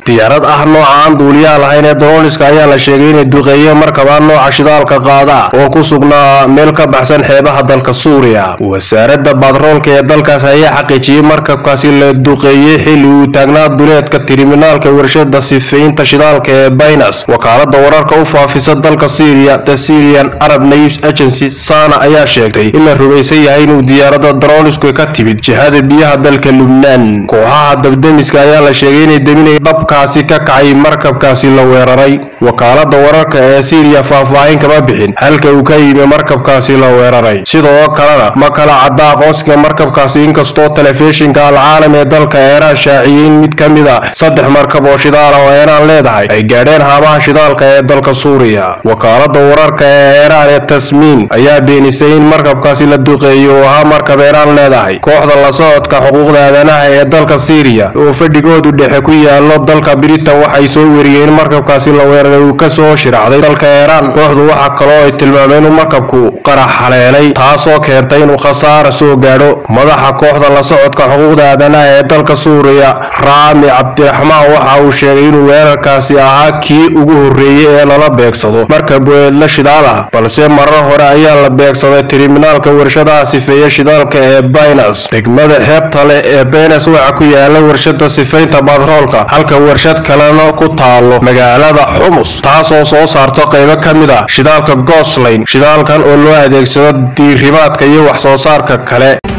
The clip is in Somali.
diyaarad ah nooca aan duuliyaha lahayn ee dolooliska ayaa la sheegay inay duqeeyeen markabaa nooca shidaalka qaada oo ku sugnaa meel ka baxsan xeebaha dalka suuriya wasaaradda batroolka ee dalkaas ayaa xaqiijiyey markabkaasi la duqeeyey xilli uu taagnaa duleedka tiriminaalka warshada sifeynta shidaalka ee baynas wakaalada wararka u faafisa dalka syriya the syrian arab news agency sana ayaa sheegtay in la rumaysan yahay inuu diyaarada daroolisku ka timid jihada biyaha dalka lubnaan kooxaha dabdemiska ayaa la sheegay inay deminay dhabkaasi ka kacay markabkaasi la weeraray wakaalada wararka ee syriya faahfaahin kama bixin halka uu ka yimi markabkaasi la weeraray sidoo kalena ma kala cadda aqoonsiga markabkaasi inkastoo telefishinka alcaalam ee dalka eeraan shaaciyey in mid ka mid a saddex markab oo shidaal ah oo eeraan leedahay ay gaadheen haamaha shidaalka ee dalka suuriya wakaalada wararka ee eeraan ee tasmiin ayaa beenisay in markabkaasi la duqeeyo oo ahaa markab eeraan leedahay kooxda la socodka xuquuqda aadanaha ee dalka syriya oo fadhigoodu dhexe ku yaalo dalka britain waxay soo weriyeen markabkaasi la weeraray uu kasoo shiracday dalka eeraan kooxdu waxa kaloo ay tilmaameen inuu markabku qarax haleelay taasoo keentay inuu khasaara soo gaadho madaxa kooxda la socodka xuquuqda aadanaha ee dalka suuriya raami cabdiraxmaan waxa uu sheegay inuu weerarkaasi ahaa kii ugu horreeyey ee lala beegsado markab weedla shidaal ah balse marar hore ayaa la beegsaday tiriminaalka warshadaha sifeeya shidaalka ee baynas degmada xeebta leh ee baynas waxa ku yaala warshada sifeynta batroolka halka warshad kalena ku taalo magaalada xumus taasoo soo saarto qaybo ka mid ah shidaalka goslayn shidaalkan oo loo adeegsado diirimaadka iyo wax soo saarka kale